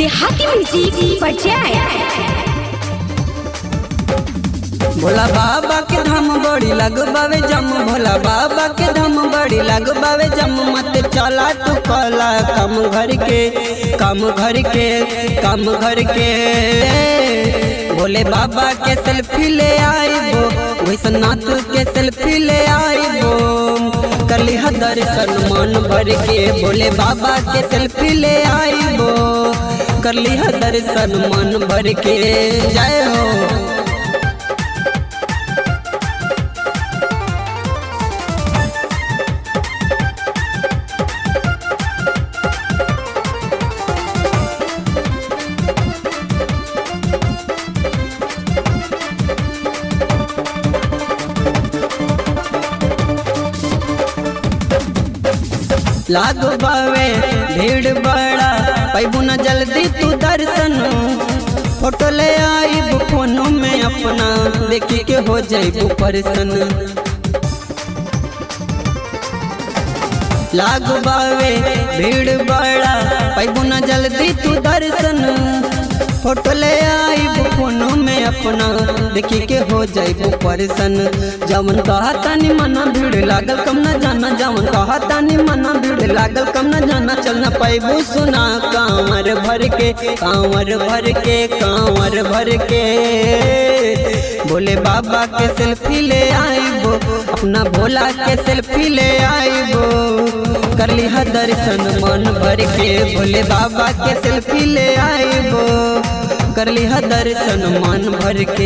देहाती म्यूजिक बजाए भोला बाबा के धाम बड़ी लगबावे जम भोला बाबा के धाम बड़ी लगबावे जम मत चला तू कला कम घर के कम घर के कम घर के भोले बाबा के सेल्फी ले आईबो वैसनाथ के सेल्फी ले आईबो कली दर्शन मन भर के भोले बाबा के सेल्फी ले आईबो करली दर्शन मन भर के जय हो लागो बावे भीड़ बड़ा पैबू न जल्दी तू दर्शन फोटो ले आई फोनो में अपना देखी के हो जाइबू परसन लागो बावे भीड़ बड़ा पैबू न जल्दी तू दर्शन फोटो ले आई फोनो में अपना देखी के हो जाइबू परसन जवन कहा तानी मना भीड़ लागल कम न जाना जवन कहा तानी मना भीड़ लागल कम न जाना चल न पैबू सुना कांवर भर के कांवर भर के कांवर भर के भोले बाबा के सेल्फी ले आईबो अपना भोला के सेल्फी ले आईबो करली ह दर्शन मन भर के भोले बाबा के सेल्फी ले आईबो करली ह दर्शन मन भर के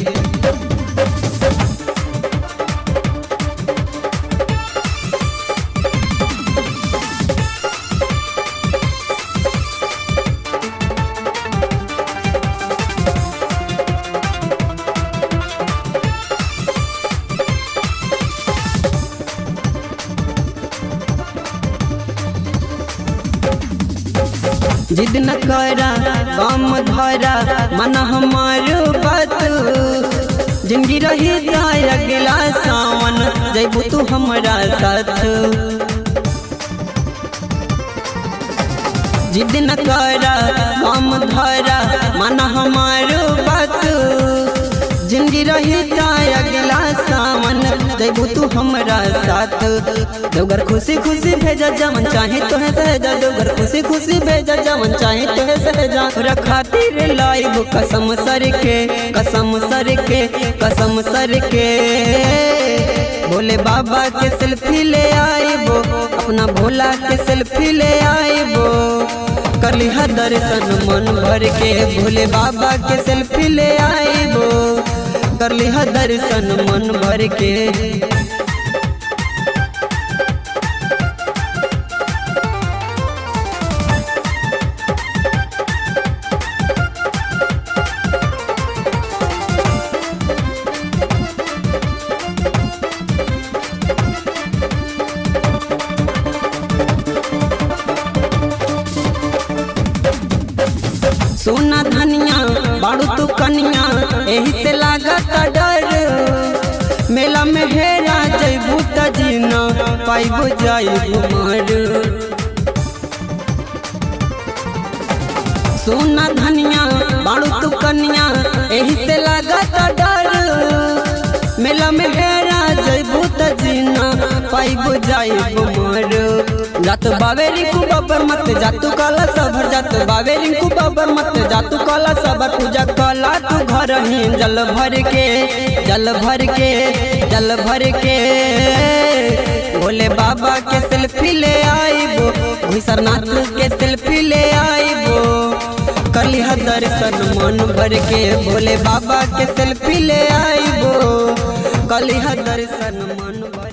जिद न करा गम धरा मन हमार बात जिंदगी रही तार अगला सावन जैबू तू हमारा साथ जिद न करा गम धरा मन हमार बात जिंदगी रही तार अगला सावन जैबू तू हमारा साथ देवघर खुशी खुशी भेजा जमन चाहे तो है सहजा देवघर खुशी खुशी भेजा जमन चाहे तो है सहजा रखा तीर लाइब कसम सर के कसम सर के कसम सर के भोले बाबा के सेल्फी ले आईबो अपना भोला के सेल्फी ले आईबो करली ह दर्शन मन भर के भोले बाबा के सेल्फी ले आईबो करली ह दर्शन मन भर के सोना धनिया बाड़ू तू कनिया एही से लागत डर मेला में हेरा जैबू त जीना पाइबो जाइबू मर सोना धनिया बाड़ू तू कनिया एही से लागत डर मेला में हेरा जैबू त जीना पाइबो जाइबू मर जात बावे रिंकू बाबर मत जातू काला सबर जात बावे रिंकू बाबर मत जातू काला सबर पूजा कला तू घर ही जल भर के जल भर के जल भर के भोले बाबा के सेल्फी ले आईबो भूसरनाथ के सेल्फी ले आईबो कली ह दर्शन मन भर के भोले बाबा के सेल्फी ले आईबो कली ह दर्शन मन भर